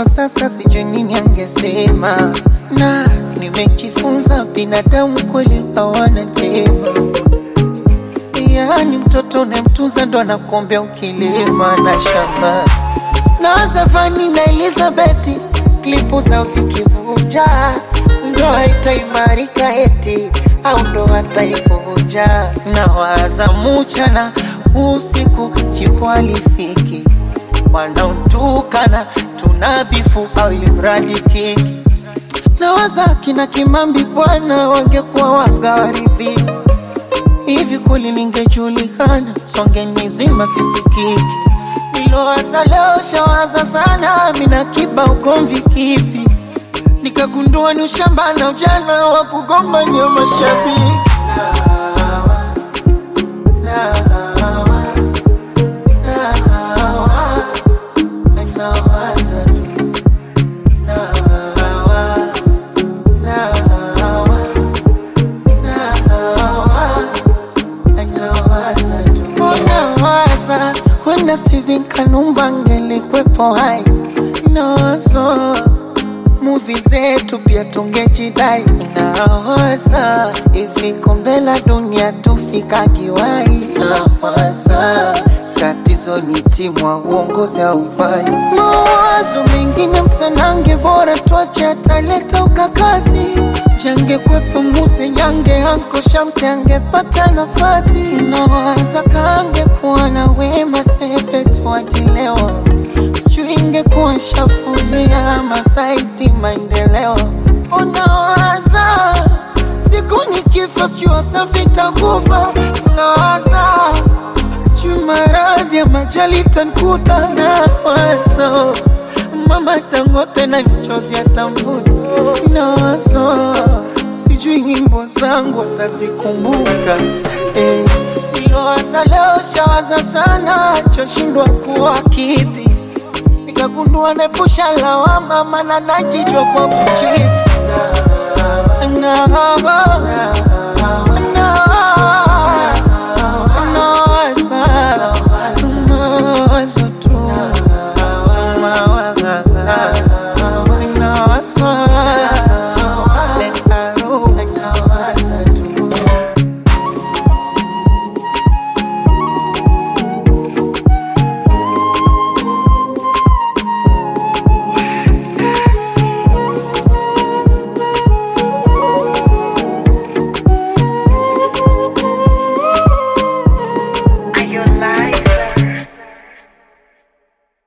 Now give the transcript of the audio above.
kwa sasa sijui nini angesema, na nimejifunza binadamu kweli hawana jema. Yaani mtoto unayemtunza ndo anakuombea ukilima na shamba na Zafani na Elizabeti klipu zao zikivuja, ndoa itaimarika eti au ndoa taivunja. Na waza mchana usiku, chipo alifiki wanaotukana tunabifu au ilimradi kiki. Na waza kina Kimambi bwana wangekuwa wagawaridhi hivi kweli ningejulikana, songe nizima sisikiki nilowaza leo shawaza sana, mina kiba ugomvi kipi? Nikagundua ni ushamba na ujana wa kugombania mashabiki. Nawa, nawa, nawaza tu. Nawa, nawa, nawa, nawaza tu. Nawaza Wenda Steven Kanumba angelikwepo hai nawazo muvi zetu pia tungejidai nawaza hivi kombe la dunia tufika kiwai nawaza tatizo ni timu wa uongozi haufai mawazo mengine msanange bora tuache ataleta ukakazi change kwepo muse nyange anko shamte angepata nafasi nawaza kange kuwa na wema sepe tuatilewa sijui ingekuwa shafulia masaiti maendeleo unawaza siku nikifa sijui wasafi takufa unawaza sijui maradhi ya majali tankuta na wazo mama tangote na mchozi atamvuta nawazo sijui nyimbo zangu atazikumbuka eh. Nilowaza leo shawaza sana choshindwa kuwa kipi nikagundua nepusha lawama mana najijwa kwa kuchiti na, na, na, na,